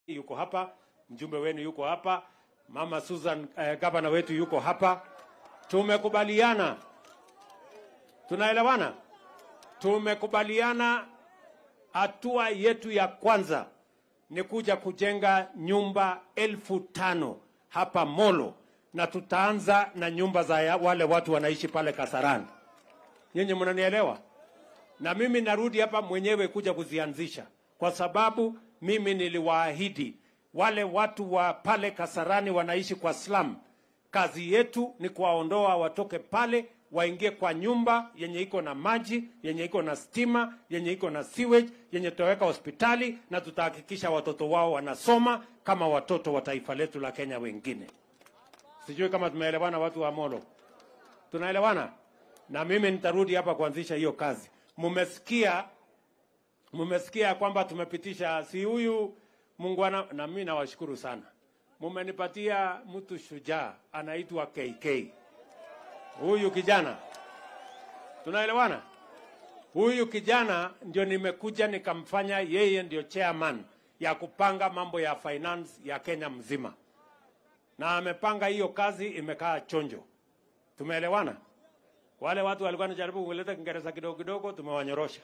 yuko hapa, mjumbe wenu yuko hapa, mama Susan eh, gavana wetu yuko hapa. Tumekubaliana, tunaelewana, tumekubaliana hatua yetu ya kwanza ni kuja kujenga nyumba elfu tano hapa Molo, na tutaanza na nyumba za ya- wale watu wanaishi pale Kasarani. Nyinyi mnanielewa? Na mimi narudi hapa mwenyewe kuja kuzianzisha, kwa sababu mimi niliwaahidi wale watu wa pale Kasarani wanaishi kwa slum, kazi yetu ni kuwaondoa watoke pale waingie kwa nyumba yenye iko na maji, yenye iko na stima, yenye iko na sewage, yenye tutaweka hospitali na tutahakikisha watoto wao wanasoma kama watoto wa taifa letu la Kenya wengine. Sijui kama tumeelewana, watu wa Molo, tunaelewana? Na mimi nitarudi hapa kuanzisha hiyo kazi. Mumesikia, mumesikia kwamba tumepitisha, si huyu Mungwana, na mimi nawashukuru sana, mumenipatia mtu shujaa anaitwa KK. Huyu kijana, tunaelewana? Huyu kijana ndio nimekuja nikamfanya yeye ndio chairman ya kupanga mambo ya finance ya Kenya mzima, na amepanga hiyo kazi, imekaa chonjo. Tumeelewana? Wale watu walikuwa wanajaribu kuleta Kiingereza kidogo kidogo, tumewanyorosha.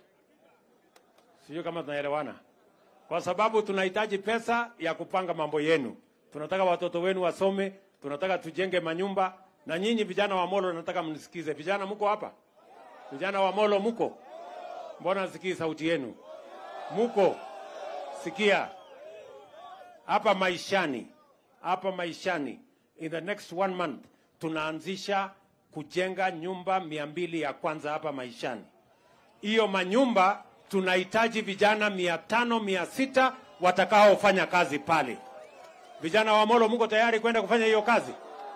Sijui kama tunaelewana, kwa sababu tunahitaji pesa ya kupanga mambo yenu. Tunataka watoto wenu wasome, tunataka tujenge manyumba. Na nyinyi vijana wa Molo, nataka mnisikize. Vijana mko hapa? Vijana wa Molo mko? Mbona sikii sauti yenu? Muko? Sikia hapa maishani, hapa maishani, in the next one month tunaanzisha kujenga nyumba mia mbili ya kwanza hapa maishani. Hiyo manyumba tunahitaji vijana mia tano mia sita watakaofanya kazi pale. Vijana wa Molo, mko tayari kwenda kufanya hiyo kazi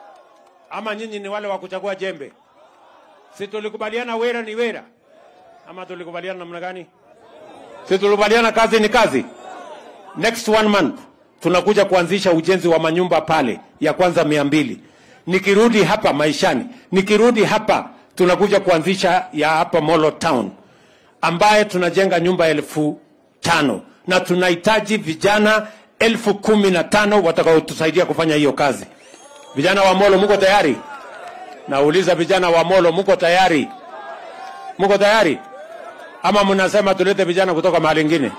ama nyinyi ni wale wa kuchagua jembe? Si tulikubaliana wera ni wera, ama tulikubaliana namna gani? Si tulikubaliana kazi ni kazi. Next one month tunakuja kuanzisha ujenzi wa manyumba pale ya kwanza mia mbili. Nikirudi hapa maishani, nikirudi hapa tunakuja kuanzisha ya hapa Molo Town ambaye tunajenga nyumba elfu tano na tunahitaji vijana elfu kumi na tano watakaotusaidia kufanya hiyo kazi. Vijana wa Molo, mko tayari? Nauliza vijana wa Molo, mko tayari? Mko tayari ama mnasema tulete vijana kutoka mahali ingine?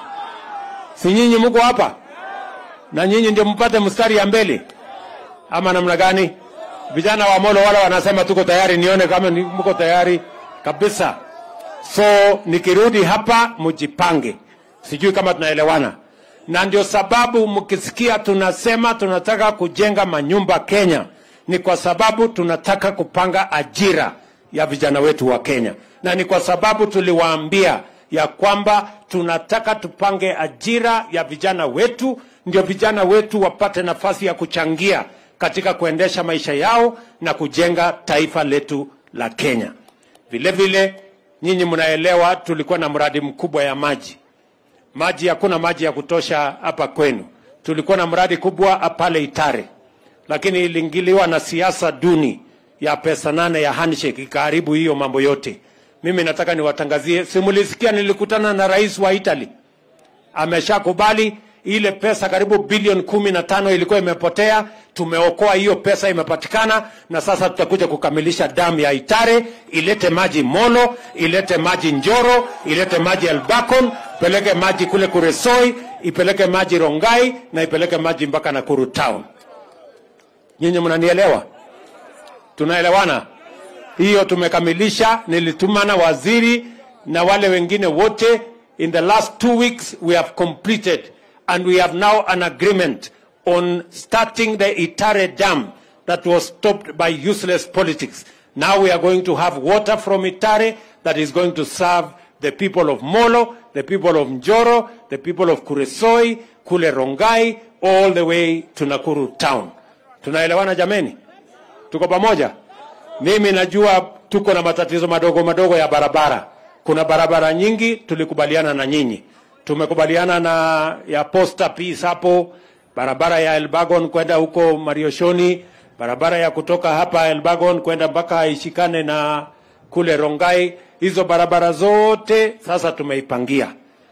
Si nyinyi mko hapa na nyinyi ndio mpate mstari ya mbele ama namna gani? Vijana wa Molo wale wanasema tuko tayari, nione kama ni- mko tayari kabisa. So nikirudi hapa mjipange, sijui kama tunaelewana, na ndio sababu mkisikia tunasema tunataka kujenga manyumba Kenya, ni kwa sababu tunataka kupanga ajira ya vijana wetu wa Kenya, na ni kwa sababu tuliwaambia ya kwamba tunataka tupange ajira ya vijana wetu, ndio vijana wetu wapate nafasi ya kuchangia katika kuendesha maisha yao na kujenga taifa letu la Kenya. Vile vile nyinyi mnaelewa, tulikuwa na mradi mkubwa ya maji. Maji, hakuna maji ya kutosha hapa kwenu. Tulikuwa na mradi kubwa pale Itare, lakini iliingiliwa na siasa duni ya pesa nane ya handshake, ikaharibu hiyo mambo yote. Mimi nataka niwatangazie, simulisikia nilikutana na rais wa Italy ameshakubali ile pesa karibu bilioni kumi na tano ilikuwa imepotea. Tumeokoa hiyo pesa, imepatikana, na sasa tutakuja kukamilisha damu ya Itare, ilete maji Molo, ilete maji Njoro, ilete maji Elbakon, ipeleke maji kule Kuresoi, ipeleke maji Rongai na ipeleke maji mpaka Nakuru town. Nyinyi mnanielewa? Tunaelewana? Hiyo tumekamilisha. Nilitumana waziri na wale wengine wote. In the last two weeks we have completed and we have now an agreement on starting the Itare Dam that was stopped by useless politics. Now we are going to have water from Itare that is going to serve the people of Molo, the people of Njoro, the people of Kuresoi, Kule Rongai, all the way to Nakuru town. Tunaelewana jameni? Tuko pamoja? Mimi najua tuko na matatizo madogo madogo ya barabara. Kuna barabara nyingi tulikubaliana na nyinyi. Tumekubaliana na ya Posta Peace hapo, barabara ya Elbagon kwenda huko Marioshoni, barabara ya kutoka hapa Elbagon kwenda mpaka ishikane na kule Rongai. Hizo barabara zote sasa tumeipangia.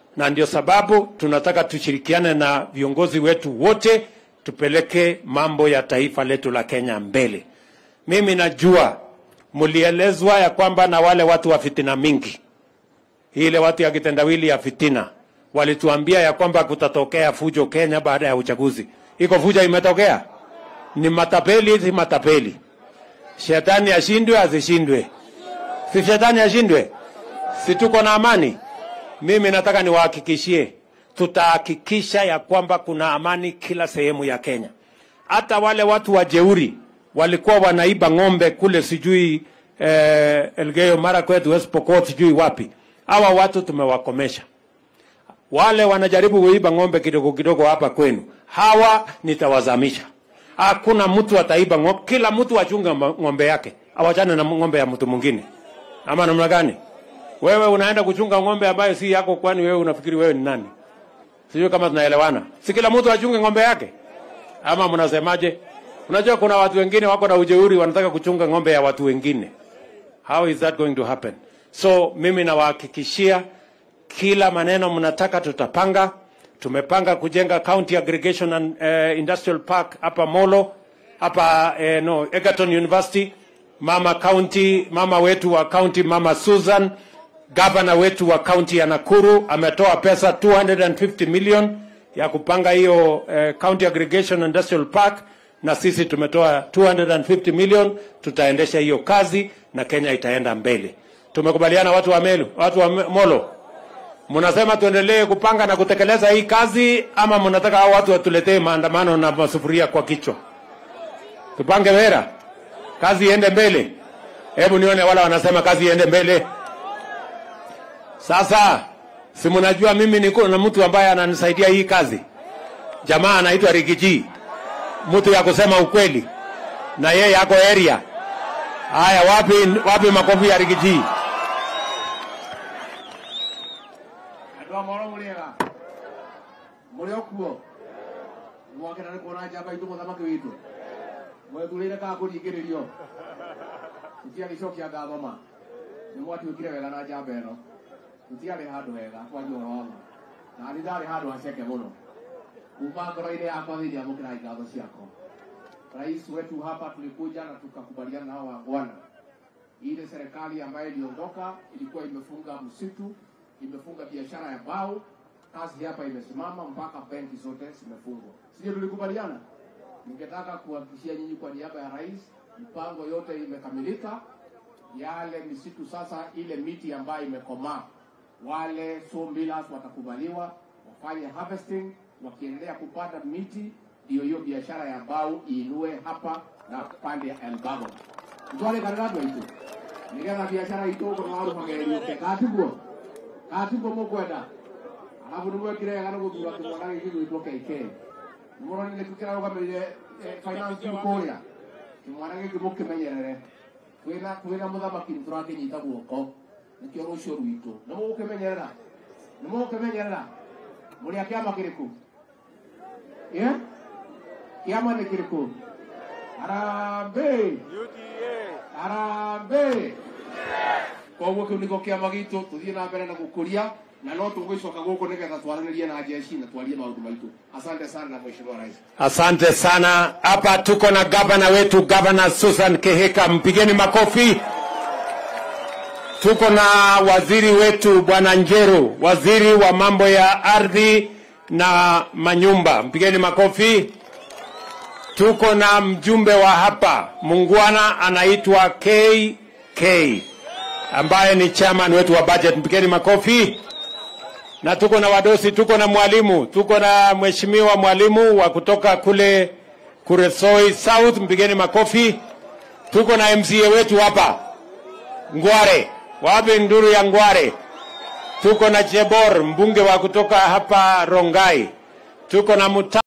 na ndio sababu tunataka tushirikiane na viongozi wetu wote tupeleke mambo ya taifa letu la Kenya mbele. Mimi najua mlielezwa ya kwamba na wale watu wa fitina mingi, ile watu ya kitendawili ya fitina walituambia ya kwamba kutatokea fujo Kenya baada ya uchaguzi. Iko fujo imetokea? Ni matapeli, si matapeli? Shetani ashindwe asishindwe? Si shetani ashindwe? Si tuko na amani? Mimi nataka niwahakikishie, tutahakikisha ya kwamba kuna amani kila sehemu ya Kenya. Hata wale watu wajeuri walikuwa wanaiba ng'ombe kule sijui eh, Elgeyo Marakwet, West Pokot, sijui wapi. Hawa watu tumewakomesha. Wale wanajaribu kuiba ng'ombe kidogo kidogo hapa kwenu, hawa nitawazamisha. Hakuna mtu ataiba ng'ombe, kila mtu achunga ng'ombe yake, awachane na ng'ombe ya mtu mwingine. Ama namna gani? Wewe unaenda kuchunga ng'ombe ambayo si yako, kwani wewe unafikiri wewe ni nani? Sijui kama tunaelewana. Si kila mtu achunge ng'ombe yake, ama mnasemaje? Unajua kuna watu wengine wako na ujeuri, wanataka kuchunga ng'ombe ya watu wengine. How is that going to happen? So mimi nawahakikishia kila maneno mnataka tutapanga. Tumepanga kujenga county aggregation and uh, industrial park hapa Molo, hapa uh, no Egerton University. Mama county, mama wetu wa county, mama Susan, gavana wetu wa county ya Nakuru ametoa pesa 250 million ya kupanga hiyo uh, county aggregation and industrial park, na sisi tumetoa 250 million. Tutaendesha hiyo kazi na Kenya itaenda mbele. Tumekubaliana watu wa Melu, watu wa Molo, mnasema tuendelee kupanga na kutekeleza hii kazi ama mnataka hao watu watuletee maandamano na masufuria kwa kichwa? Tupange wera, kazi iende mbele. Hebu nione wala wanasema kazi iende mbele. Sasa si mnajua mimi niko na mtu ambaye ananisaidia hii kazi, jamaa anaitwa Rigiji, mtu ya kusema ukweli, na yeye yako area. Haya, wapi wapi makofi ya Rigiji? andå a moro må rä ega må rä o kuo mwakena nä kuona njamba itå må thamaki witå mwethurä ire kana kå ringä rä rio tutiagä cokia ngatho ma nä mwatuä kire wega na njamba ä no tutiarä handå hega twaria å horo wa ma na nä ndarä handå haceke må no kuma ngoro-inä yakwa thä ria må kä rai ngatho ciakwa rais wetu hapa tulikuja na tukakubaliana nao wangwana ile serikali ambayo iliondoka ilikuwa imefunga msitu imefunga biashara ya bao, kazi hapa imesimama mpaka benki zote zimefungwa. Sio tulikubaliana? Ningetaka kuhakikishia nyinyi kwa niaba ya rais, mipango yote imekamilika. Yale misitu sasa, ile miti ambayo imekomaa, wale sawmillers watakubaliwa wafanye harvesting, wakiendelea kupanda miti, ndio hiyo biashara ya bao iinue hapa na pande ya Elbago. Mtwale karigatu itu nigetha biashara itu korwo warumagererio ketiguo gatiguo mukwenda arabu nimwekire wega nä gå thura kä mwana gä kä gwä two kk nä tå kä rarå finance kå rä a kä mwana gä kä må kä menyerere twä na må thamaki nä tå rakä nyita guoko nä kä o rå cio rwitå nä må gå kä menyerera nä må gå kä menyerera må rä a kä ama kä rä kå kä ama nä kä rä kå harambä harambä koguo kä u nä ko kä ama gitå tå thiä na mbere na gå kå ria na no tå gwä coka gå kå nä getha twaranä rie na jeshi na twarie maå ndå maitå asante sana mheshimiwa rais Asante sana. Hapa tuko na gavana wetu, gavana Susan Kehika, mpigeni makofi. Tuko na waziri wetu bwana Njeru, waziri wa mambo ya ardhi na manyumba, mpigeni makofi. Tuko na mjumbe wa hapa Mungwana anaitwa KK ambaye ni chairman wetu wa budget, mpigeni makofi na tuko na wadosi, tuko na mwalimu, tuko na mheshimiwa mwalimu wa kutoka kule Kuresoi South, mpigeni makofi. Tuko na MCA wetu hapa Ngware, wapi nduru ya Ngware? Tuko na Jebor, mbunge wa kutoka hapa Rongai, tuko na Muta